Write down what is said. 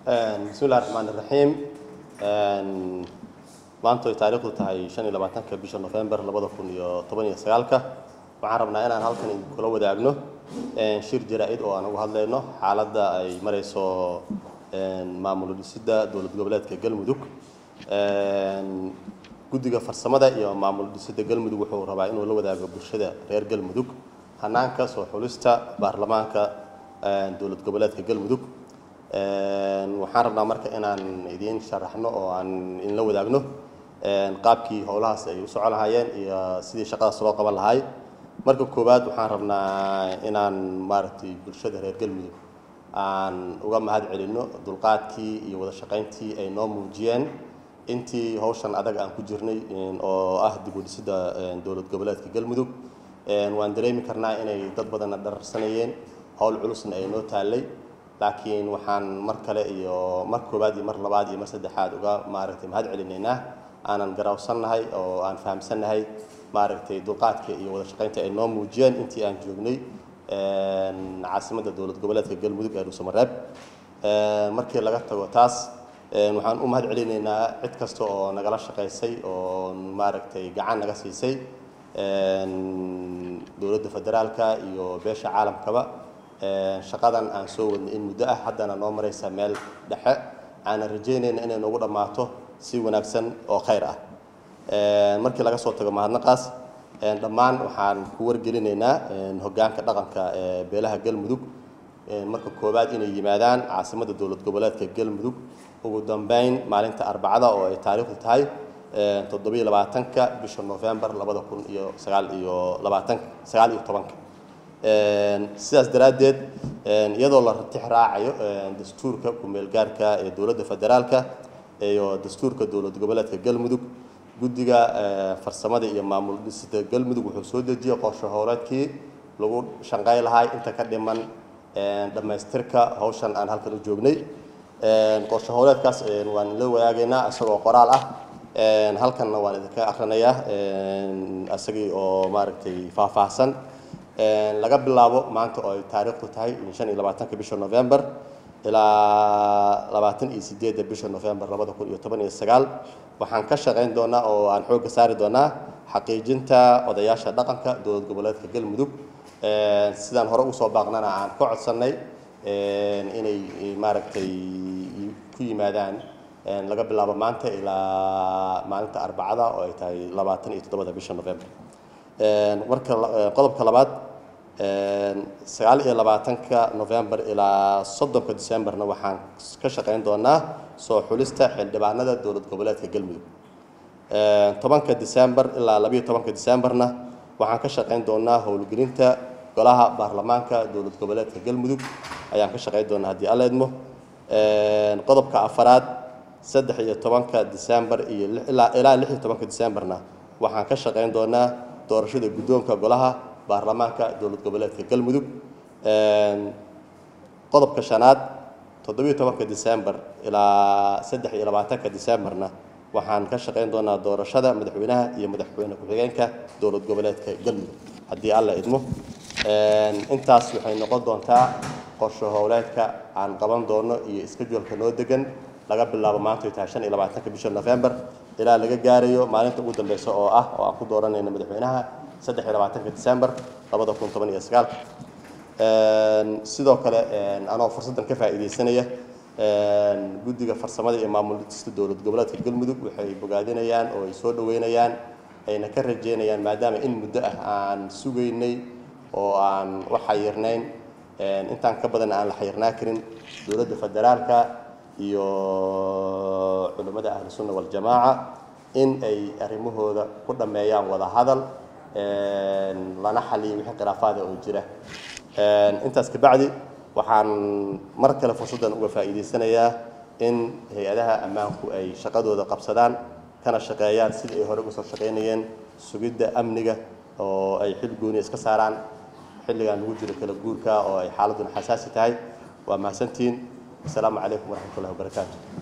bismi illahi raxmaan iraxiim maanta ay taariikhdu tahay shan iyo labaatanka bisha november labada kun iyo toban iyo sagaalka waxaan rabnaa inaan halkan kula wadaagno shir jaraa-id oo aan uga hadlayno xaaladda ay marayso maamul dhisidda dowlad goboleedka galmudug guddiga farsamada iyo maamul dhisidda galmudug wuxuu rabaa inuu la wadaago bulshada reer galmudug hanaanka soo xulista baarlamaanka dowlad goboleedka galmudug waxaan rabnaa marka inaan idiin sharaxno oo aan inla wadaagno qaabkii howlahaas ay u socon lahaayeen iyo sidii shaqadaas loo qaban lahaay marka koowaad waxaan rabnaa inaan maaragtay bulshada reer galmudug aan uga mahad celinno dulqaadkii iyo wada shaqayntii ay noo muujiyeen intii hawshan adag aan ku jirnay oo ah dib u dhisidda dowlad goboleedka galmudug waan dareemi karnaa inay dad badanna dhararsanayeen howl culusna ay noo taallay laakiin waxaan mar kale iyo mar koowaad iyo mar labaad iyo mar saddexaad uga maaragtay mahad celinaynaa aanan garawsannahay oo aan fahamsannahay maaragtay dulqaadka iyo wada shaqaynta ay noo muujiyeen intii aan joognay caasimadda dowlad goboleedka galmudug ee dhuusamareeb markii laga tago taas waxaan u mahad celinaynaa cid kasta oo nagala shaqaysay oo maaragtay gacan naga siisay dowladda federaalka iyo beesha caalamkaba shaqadan aan soo wadnay in muddo ah haddana noo maraysa meel dhexe aanan rajaynayna inay noogu dhammaato si wanaagsan oo khayr ah markii laga soo tago mahadnaqaas dhammaan waxaan ku wargelinaynaa hoggaanka dhaqanka ee beelaha galmudug marka koowaad inay yimaadaan caasimadda dowlad goboleedka galmudug ugu dambeyn maalinta arbacada oo ay taariikhdu tahay toddobiyo labaatanka bisha november labada kun iyo sagaal iyo labaatan sagaal iyo tobanka sidaas daraaddeed iyadoo la ratix raacayo dastuurka ku-meel gaarka ee dowladda federaalka iyo dastuurka dowlad goboleedka galmudug guddiga farsamada iyo maamul dhisida galmudug wuxuu soo dejiyey qorshe howleedkii lagu shanqay lahay inta ka dhiman dhammaystirka hawshan aan halkan u joognay qorshe howleedkaas waan la wadaagaynaa isagoo qoraal ah halkanna waan idinka akrinayaa isagii oo maaragtay faahfaahsan laga bilaabo maanta oo ay taariikhdu tahay shan iyo labaatanka bisha november ilaa labaatan iyo sideedda bisha november labada kun iyo toban iyo sagaal waxaan ka shaqayn doonaa oo aan xoogga saari doonaa xaqiijinta odayaasha dhaqanka dowlad goboleedka galmudug sidaan hore usoo baaqnana aan ka codsannay inay maaragtay ku yimaadaan laga bilaabo maanta ilaa maalinta arbacada oo ay tahay labaatan iyo toddobada bisha november marka qodobka labaad sagaal iyo labaatanka november ilaa soddonka decemberna waxaan ka shaqayn doonaa soo xulista xildhibaanada dowlad goboleedka galmudug tobanka december ilaa labayo tobanka decemberna waxaan ka shaqayn doonaa howlgelinta golaha baarlamaanka dowlad goboleedka galmudug ayaan ka shaqayn doonaa haddii alla idmo qodobka afaraad saddex iyo tobanka december iyo ilaa lix iyo tobanka decemberna waxaan ka shaqayn doonaa doorashada guddoonka golaha baarlamaanka dowlad goboleedka galmudug qodobka shanaad toddobiyo tobanka december ilaa saddex iyo labaatanka decemberna waxaan ka shaqayn doonaa doorashada madaxweynaha iyo madaxweyne ku-xigeenka dowlad goboleedka galmudug haddii alla idmo intaas waxay noqon doontaa qorshe howleedka aan qaban doono iyo iskejualka noo degan laga bilaabo maanta ay tahay shan iyo labaatanka bisha november ilaa laga gaarayo maalinta ugu dambeysa oo ah oo aan ku dooranayno madaxweynaha saddex iyo labaatanka december labada kun toban iyo sagaalka sidoo kale anoo fursaddan ka faa'iidaysanaya guddiga farsamada iyo maamul dhista dowlad goboleedka galmudug waxay bogaadinayaan oo ay soo dhaweynayaan ayna ka rajeynayaan maadaama in muddo ah aan sugaynay oo aan u xayirnayn intaan ka badan aan la xayirnaa karin dowladda federaalka iyo culimmada ahlu sunna waljamaaca in ay arrimahooda ku dhammeeyaan wada hadal lana xaliyo wixii khilaafaada oo jira intaas kabacdi waxaan mar kale fursaddan uga faa'iidaysanayaa in hay-adaha ammaanku ay shaqadooda qabsadaan kana shaqeeyaan sidii ay hore uga soo shaqaynayeen sugidda amniga oo ay xil gooni iska saaraan xilligan lagu jiro kala guurka oo ay xaaladuna xasaasi tahay waa mahadsantihiin asalaamu calaykum waraxmatullahi wabarakaatu